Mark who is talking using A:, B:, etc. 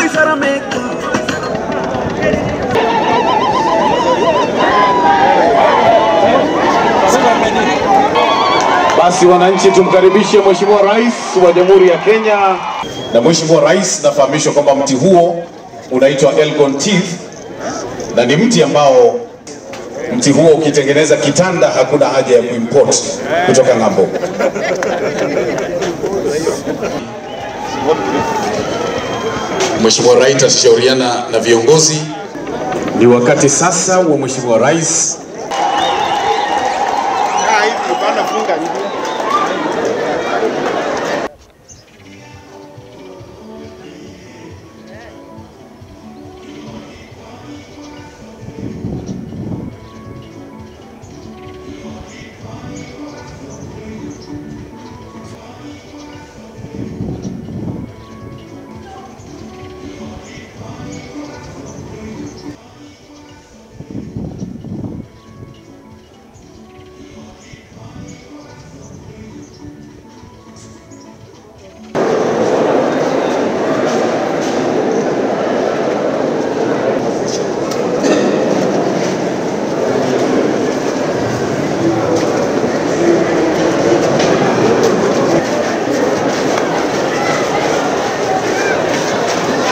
A: Basi wananchi, tumkaribishe Mheshimiwa Rais wa Jamhuri ya Kenya.
B: Na Mheshimiwa Rais, nafahamishwa kwamba mti huo unaitwa Elgon Teeth na ni mti ambao mti huo ukitengeneza kitanda hakuna haja ya kuimport kutoka ng'ambo. Mheshimiwa Rais atashauriana na viongozi. Ni wakati sasa wa Mheshimiwa Rais